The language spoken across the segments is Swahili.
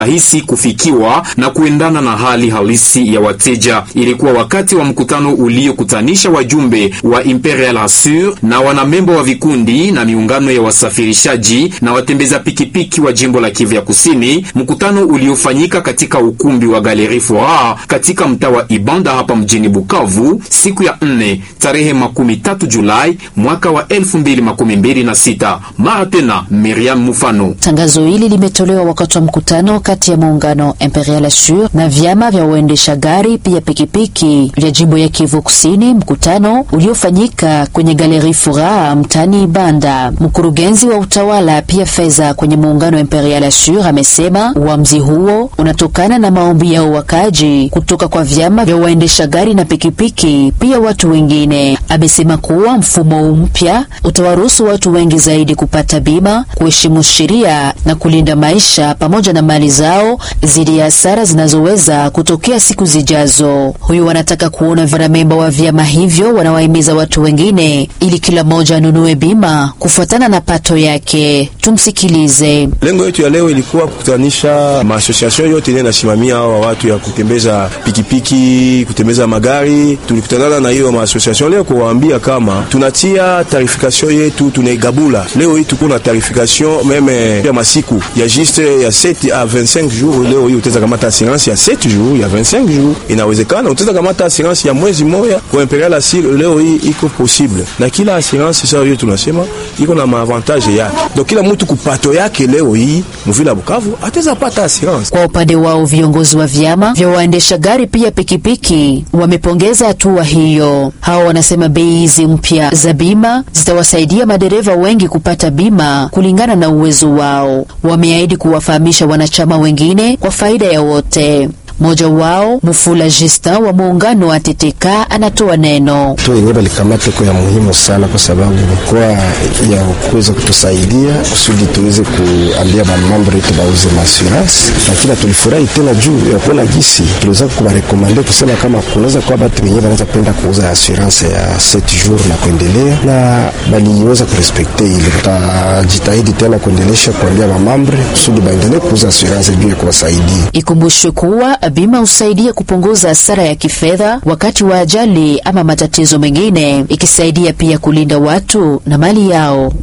rahisi kufikiwa na kuendana na hali halisi ya wateja. Ilikuwa wakati wa mkutano uliokutanisha wajumbe wa Imperial Assure na wanamembo wa vikundi na miungano ya wasafirishaji na watembeza pikipiki wa jimbo la Kivu ya Kusini, mkutano uliofanyika katika ukumbi wa Galerie Foire katika mtaa wa Ibanda hapa mjini Bukavu siku ya nne tarehe makumi tatu Julai mwaka wa elfu mbili makumi mbili na sita. Mara tena Miriam Mufano. Tangazo hili limetolewa wakati wa mkutano kati ya muungano Imperial Assure na vyama vya waendesha gari pia pikipiki vya jimbo ya Kivu Kusini, mkutano uliofanyika kwenye Galerie Furaha mtani Ibanda. Mkurugenzi wa utawala pia fedha kwenye muungano Imperial Assure amesema uamuzi huo unatokana na maombi ya wakaji kutoka kwa vyama vya waendesha gari na pikipiki pia watu wengine. Amesema kuwa mfumo mpya utawaruhusu watu wengi zaidi kupata bima, kuheshimu sheria na kulinda maisha pamoja na mali zao dhidi ya hasara zinazoweza kutokea siku zijazo. Huyu wanataka kuona wanamemba wa vyama hivyo wanawahimiza watu wengine ili kila mmoja anunue bima kufuatana na pato yake. Tumsikilize. Lengo yetu ya leo ilikuwa kukutanisha maasosiasyon yote ile nasimamia hawa watu ya kutembeza pikipiki, kutembeza magari. Tulikutanana na hiyo maasosiasyon leo kuwaambia kama tunatia tarifikasyon yetu tunaigabula. Leo hii tuko na tarifikasyon meme ya masiku ya juste ya 7 a 25 jours. Leo hii utaweza kamata assurance ya 7 jours ya 25 jours, inawezekana. Utaweza kamata assurance ya mwezi moja kwa Imperial Assure, leo hii iko possible, na kila assurance sasa hiyo tunasema iko na maavantage yake, donc kila mtu kupato yake leo hii mvila Bukavu ataweza pata assurance. Kwa upande wao viongozi wa vyama vya waendesha gari pia pikipiki wamepongeza hatua hiyo. Hao wanasema bei hizi mpya za bima zitawasaidia madereva wengi kupata bima kulingana na uwezo wao. Wameahidi kuwafahamisha wanachama wengine kwa faida ya wote. Mmoja wao Mufula Justin wa muungano wa TTK anatoa neno. tu yenyewe balikamata kwa ya muhimu sana, kwa sababu kwa ya kuweza kutusaidia kusudi tuweze kuambia mamambo yetu bauze maassurance, lakini tulifurahi tena juu ya kuona gisi tuliweza kubarekomande kusema kama kunaweza kuwa batu wenyewe wanaweza kwenda kuuza assurance ya 7 jours na kuendelea, na baliweza kurespekte ile. Tutajitahidi tena kuendelesha kuambia mamambre kusudi baendelee kuuza assurance juu ya kuwasaidia. Ikumbushe kuwa bima husaidia kupunguza hasara ya kifedha wakati wa ajali ama matatizo mengine, ikisaidia pia kulinda watu na mali yao.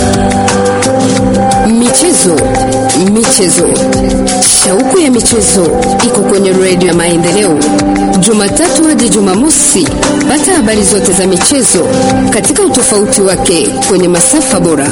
Michezo, michezo, shauku ya michezo iko kwenye redio ya Maendeleo, Jumatatu hadi Jumamosi. Pata habari zote za michezo katika utofauti wake kwenye masafa bora.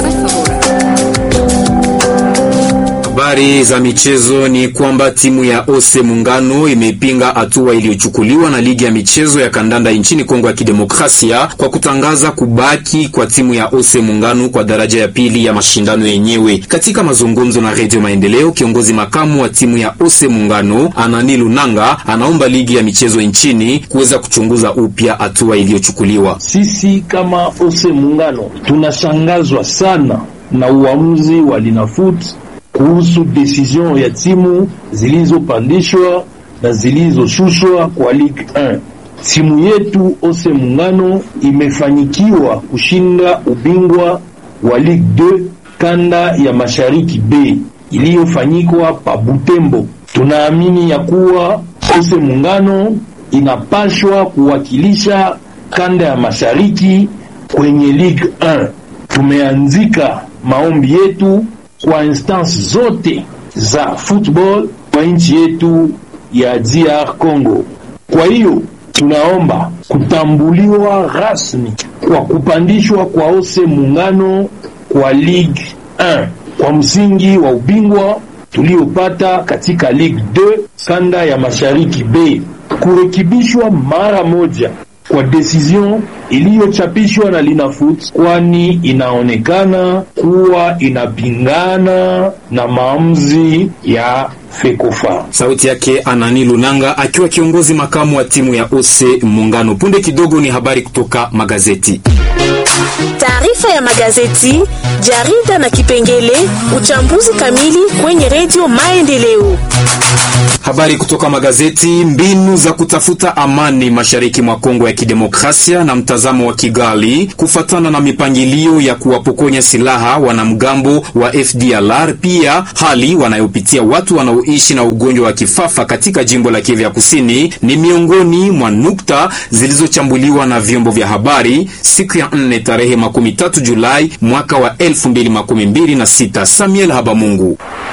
Habari za michezo ni kwamba timu ya Ose Muungano imepinga hatua iliyochukuliwa na ligi ya michezo ya kandanda nchini Kongo ya Kidemokrasia kwa kutangaza kubaki kwa timu ya Ose Muungano kwa daraja ya pili ya mashindano yenyewe. Katika mazungumzo na Redio Maendeleo, kiongozi makamu wa timu ya Ose Muungano Anani Lunanga anaomba ligi ya michezo nchini kuweza kuchunguza upya hatua iliyochukuliwa. Sisi kama Ose Muungano tunashangazwa sana na uamuzi wa Linafoot kuhusu decision ya timu zilizopandishwa na zilizoshushwa kwa Ligue 1. Timu yetu Ose Muungano imefanyikiwa kushinda ubingwa wa Ligue 2 kanda ya Mashariki B iliyofanyikwa pa Butembo. Tunaamini ya kuwa Ose Muungano inapashwa kuwakilisha kanda ya Mashariki kwenye Ligue 1. Tumeanzika maombi yetu kwa instance zote za football kwa nchi yetu ya DR Congo. Kwa hiyo tunaomba kutambuliwa rasmi kwa kupandishwa kwa Ose Muungano kwa Ligue 1 kwa msingi wa ubingwa tuliopata katika Ligue 2 kanda ya Mashariki B, kurekebishwa mara moja kwa decision iliyochapishwa na Linafoot, kwani inaonekana kuwa inapingana na maamuzi ya Fekofa. Sauti yake Anani Lunanga akiwa kiongozi makamu wa timu ya Ose Muungano. Punde kidogo ni habari kutoka magazeti. Taarifa ya magazeti, jarida na kipengele uchambuzi kamili kwenye redio Maendeleo. Habari kutoka magazeti. Mbinu za kutafuta amani mashariki mwa Kongo ya Kidemokrasia na mtazamo wa Kigali kufatana na mipangilio ya kuwapokonya silaha wanamgambo wa FDLR, pia hali wanayopitia watu wanaoishi na ugonjwa wa kifafa katika jimbo la Kivu ya Kusini ni miongoni mwa nukta zilizochambuliwa na vyombo vya habari siku ya nne tarehe makumi tatu Julai mwaka wa elfu mbili makumi mbili na sita. Samuel Habamungu.